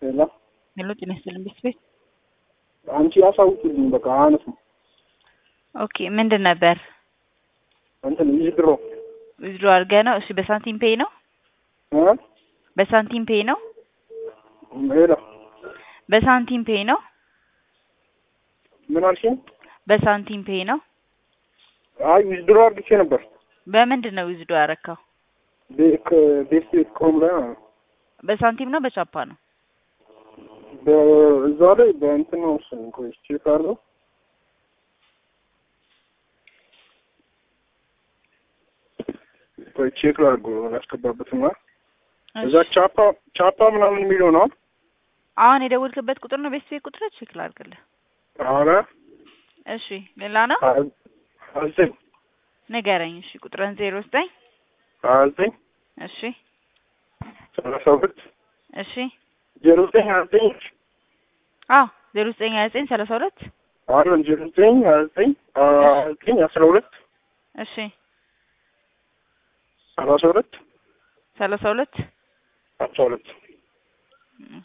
ሄሎ ሄሎ ጤና ይስጥልኝ ቤት ቤት አንቺ አሳውቂልኝ በቃ አነስም ኦኬ ምንድን ነበር እንትን ይድሮ ዊዝድሮ አድርገህ ነው እሺ በሳንቲም ፔይ ነው እ በሳንቲም ፔይ ነው ሄሎ በሳንቲም ፔይ ነው ምን አልሽኝ? በሳንቲም ፔይ ነው አይ ዊዝድሮ አድርጌ ነበር በምንድን ነው ዊዝድሮ ያረካው ቤ- ከ- ቤት ቤት ኮም ላይ ማለት ነው። በሳንቲም ነው በቻፓ ነው በእዛ ላይ በእንትን ነው መሰለኝ ቆይ ቼክ አድርገው ቆይ ቼክ ላድርገው ያስገባበትና እዛ እሺ። ቻፓ ቻፓ ምናምን የሚለው ነው አሁን የደወልክበት ቁጥር ነው ቤት ቤት ቁጥር ቼክ ላድርግልህ አረ እሺ ሌላ ነው ሀያ ዘጠኝ ንገረኝ እሺ ቁጥርን ዜሮ ዘጠኝ ሀያ ዘጠኝ እሺ ሰላሳ ሁለት እሺ ዜሮ ዘጠኝ ሀያ ዘጠኝ አዎ ዜሮ ዘጠኝ ሀያ ዘጠኝ ሰላሳ ሁለት አይደለም ዜሮ ዘጠኝ ሀያ ዘጠኝ ሀያ ዘጠኝ አስራ ሁለት እሺ ሰላሳ ሁለት ሰላሳ ሁለት አስራ ሁለት እሺ።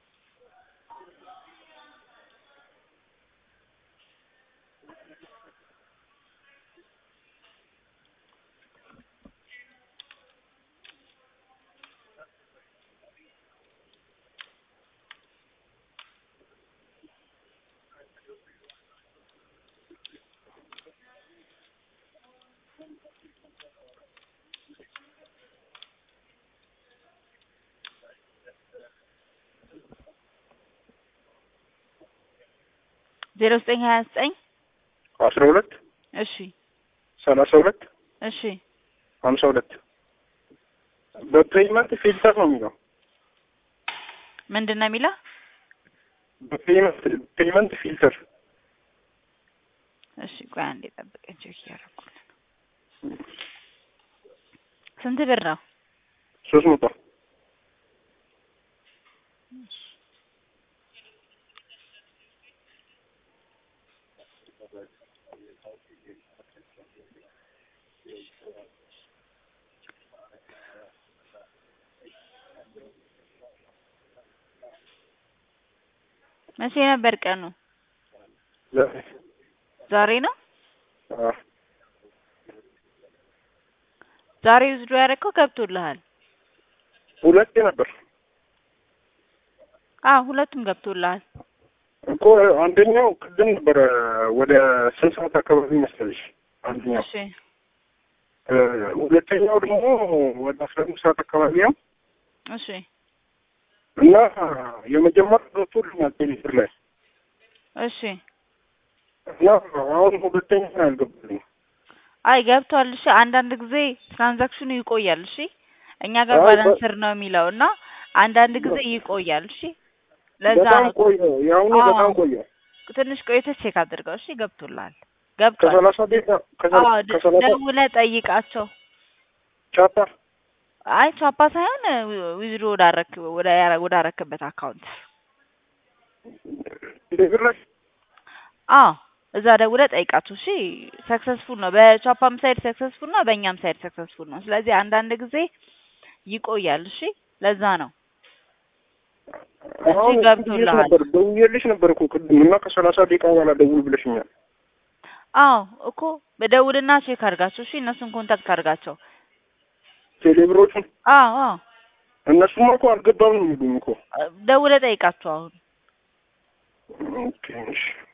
ዜሮ ዘጠኝ ሀያ ዘጠኝ አስራ ሁለት እሺ ሰላሳ ሁለት እሺ ሀምሳ ሁለት በፔይመንት ፊልተር ነው የሚለው ምንድን ነው የሚለው በፔይመንት ፔይመንት ፊልተር እሺ ቆይ አንዴ ጠብቀኝ ቼክ እያደረኩልህ ነው ስንት ብር ነው ሶስት መቶ መቼ ነበር ቀኑ ዛሬ ዛሬ ነው አዎ ዛሬ ውስዶ ያደረከው ገብቶልሃል ሁለቴ ነበር አዎ ሁለቱም ገብቶልሃል እኮ አንደኛው ቅድም ነበረ ወደ ስንት ሰዓት አካባቢ መሰለሽ አንደኛው እሺ እ ሁለተኛው ደግሞ ወደ አስራ አምስት ሰዓት አካባቢ ነው እሺ እና የመጀመሪያው ገብቶልኛል ቴሌብር ላይ እሺ እና አሁን ሁለተኛ ነው ያልገባልኝ አይ ገብቷል እሺ አንዳንድ ጊዜ ትራንዛክሽኑ ይቆያል እሺ እኛ ጋር አይ፣ ባላንስር ነው የሚለው እና አንዳንድ ጊዜ ይቆያል እሺ ለዛ በጣም ነው ቆየ የአሁኑ አዎ። በጣም ቆየ ትንሽ ቆይተህ ቼክ አድርገው እሺ ገብቶልሃል ገብቷል ከሰላሳ ደቂቃ ከሰ- አዎ ደ- ከሰላሳ ደውለህ ጠይቃቸው ቻፓ አይ ቻፓ ሳይሆን ዊዝድሮ ወዳረክ ወደ ወዳረክበት አካውንት ቴሌብር ላይ አዎ እዛ ደውለህ ጠይቃቸው እሺ ሰክሰስፉል ነው በቻፓም ሳይድ ሰክሰስፉል ነው በእኛም ሳይድ ሰክሰስፉል ነው ስለዚህ አንዳንድ ጊዜ ይቆያል እሺ ለዛ ነው አሁን እንጂ ገብቶልሃል። ነበር ደውዬልሽ ነበር እኮ ቅድም እና ከሰላሳ ደቂቃ በኋላ ደውል ብለሽኛል አዎ እኮ በደውልና ቼክ አድርጋቸው እሺ እነሱን ኮንታክት አድርጋቸው ቴሌብሮቹን አዎ አዎ እነሱማ እኮ አልገባም ነው የሚሉኝ እኮ ደውለህ ጠይቃቸው አሁን ኦኬ እሺ